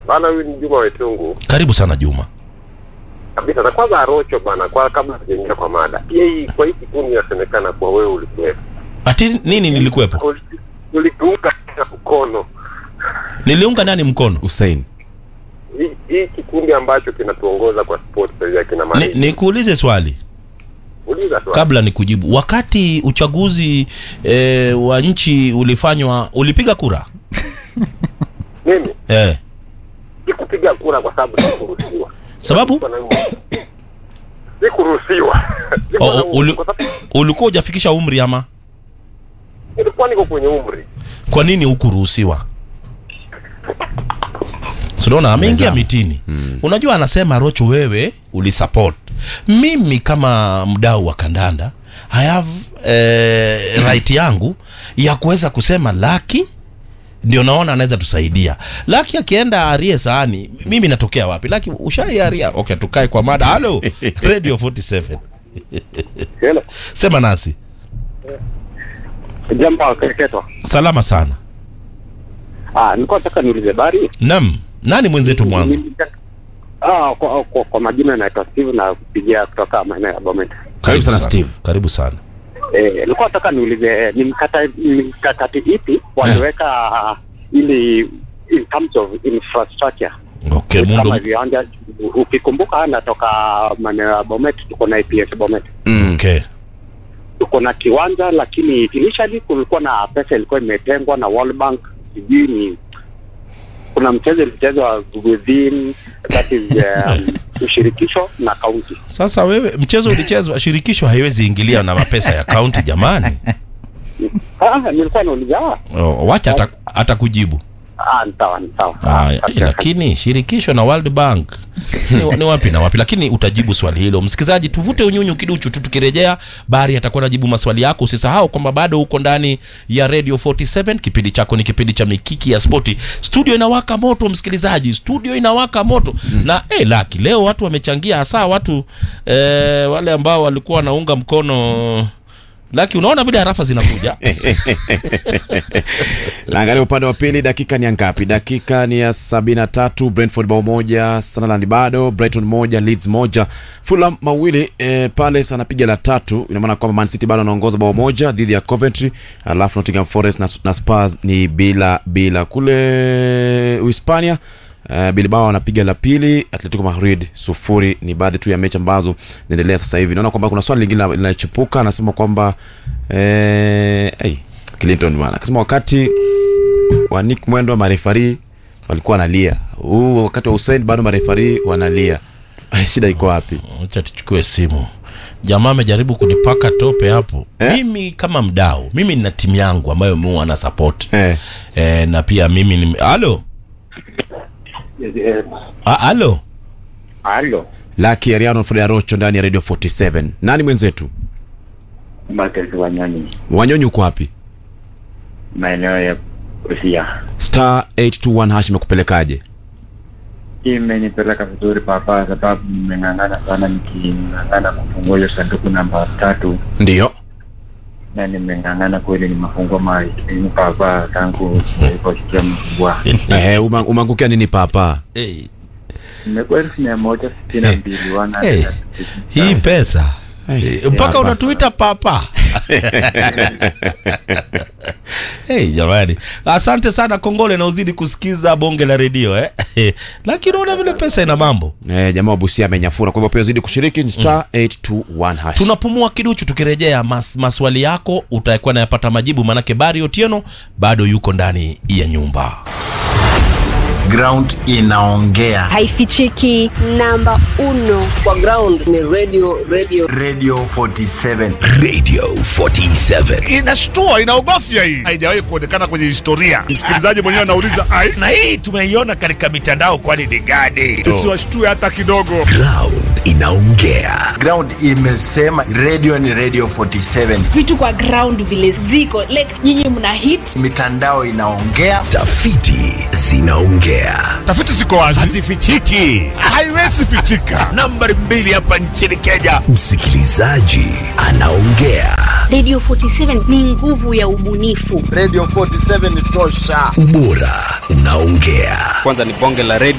Bana, huyu ni Juma Wetungu Karibu sana Juma. kabisa. Na kwanza Arocho bana, kwa kabla sijaingia kwa mada, pia hii kwa hii kikundi inasemekana kwa wewe ulikuwepo, Ati nini nilikuwepo? Uli- ulituunga mkono Niliunga nani mkono? Hussein. hii hii kikundi ambacho kinatuongoza kwa sport sasa hivi akina Ni, Mani. nikuulize swali Uliza tu kabla ni kujibu. Wakati uchaguzi e, wa nchi ulifanywa, ulipiga kura mimi e, sikupiga kura kwa sababu sikuruhusiwa. sababu Sikuruhusiwa. o, o, uli, Kwa sababu ulikuwa hujafikisha umri ama nilikuwa niko kwenye umri. kwa nini hukuruhusiwa? Unaona ameingia Meza. mitini. Unajua anasema Rocho, wewe ulisupport. Mimi kama mdau wa kandanda I have eh, right yangu ya kuweza kusema Laki ndio naona anaweza tusaidia. Laki akienda arie sahani, mimi natokea wapi? Laki ushaiaria. Okay, tukae kwa mada. Halo, Radio 47. Hello. Sema nasi. Jambo kaketwa. Salama sana. Ah, nilikuwa nataka niulize bari. Nam, nani mwenzetu mwanzo? Ah, kwa, kwa, kwa majina naitwa Steve na kupigia kutoka maeneo ya Bomet. Karibu sana Steve. Karibu sana. Eh, nilikuwa nataka niulize ni mkata ni mkakati ipi waliweka ili in terms of infrastructure Okay, kama Mungu. viwanja. Ukikumbuka natoka maeneo ya Bomet, tuko na APS Bomet, Mm. Okay. tuko na kiwanja, lakini initially kulikuwa na pesa ilikuwa imetengwa na World Bank, sijui ni kuna mchezo ilichezwa within that is um, ushirikisho na kaunti. Sasa wewe mchezo ulichezwa, shirikisho haiwezi ingilia na mapesa ya kaunti jamani. Ah, nilikuwa nauliza ah, Oh, wacha ata- atakujibu. ah, ni sawa ni sawa. Haya, Ah, eh, lakini shirikisho na World Bank ni, ni wapi na wapi? Lakini utajibu swali hilo. Msikilizaji, tuvute unyunyu kiduchu tu, tukirejea Bari atakuwa anajibu maswali yako. Usisahau kwamba bado uko ndani ya Radio 47. Kipindi chako ni kipindi cha Mikiki ya Spoti. Studio inawaka moto, msikilizaji, studio inawaka moto na eh, laki leo watu wamechangia, hasa watu eh, wale ambao walikuwa wanaunga mkono Laki, unaona vile harafa zinakuja Naangalia upande wa pili, dakika ni ya ngapi? Dakika ni ya sabini na tatu. Brentford bao moja, Sunderland bado, Brighton moja, Leeds moja, Fulham mawili. E, Palace anapiga la tatu, ina maana kwamba Man City bado anaongoza bao moja dhidi ya Coventry, alafu Nottingham Forest na, na Spurs ni bila bila. Kule Uhispania Uh, Bilbao anapiga la pili, Atletico Madrid sufuri. Ni baadhi tu ya mechi ambazo zinaendelea sasa hivi. Naona kwamba kuna swali lingine linachipuka, anasema kwamba eh, hey, Clinton bwana akasema wakati wa Nick Mwendo marefari walikuwa wanalia, huu wakati wa Hussein bado marefari wanalia. Shida iko wapi? Acha tuchukue simu. Jamaa amejaribu kunipaka tope hapo. Mimi kama mdau, mimi nina timu yangu ambayo mimi wana support. Eh, Eh, na pia mimi ni halo. Ah, halo. Halo, Lucky Ariano Fred Rocho ndani ya Radio 47. Nani mwenzetu? Marcus Wanyonyi, Wanyonyi uko wapi? maeneo ya Busia. Star 821 hash imekupelekaje? Imenipeleka vizuri papa, sababu nimeng'ang'ana sana, niking'ang'ana kufungua hiyo sanduku namba tatu, Ndio. na nimeng'ang'ana kweli, nimefungua maini papa tangu niliposikia mkubwa. Eh, uma- umeangukia nini papa? Hey, Nimekuwa elfu mia moja sitini na mbili wana Hey. hii pesa Eh, mpaka hapa. unatuita papa. hey, jamani, asante sana Kongole, na uzidi kusikiza bonge la redio eh. Lakini unaona vile pesa ina mambo. Eh, jamaa wa Busia amenyafura. Kwa hivyo pia zidi kushiriki ni star 821 hash. tunapumua kiduchu tukirejea mas, maswali yako utakuwa nayapata majibu manake bari otieno bado yuko ndani ya nyumba ground inaongea haifichiki namba uno kwa ground ni radio radio radio 47 Radio 47. inashtua inaogofya hii haijawahi kuonekana kwenye historia msikilizaji mwenyewe anauliza ai Na hii tumeiona katika mitandao kwani ni gani? tusiwashtue hata kidogo Ground inaongea. ground imesema radio ni radio 47 vitu kwa ground vile ziko like nyinyi mna hit mitandao inaongea Tafiti zinaongea. tafiti ziko wazi Hazifichiki. haiwezi pichika Nambari mbili hapa nchini Kenya. Msikilizaji anaongea. Radio 47 ni nguvu ya ubunifu. Radio 47 tosha. Ubora unaongea. Kwanza ni bonge la radio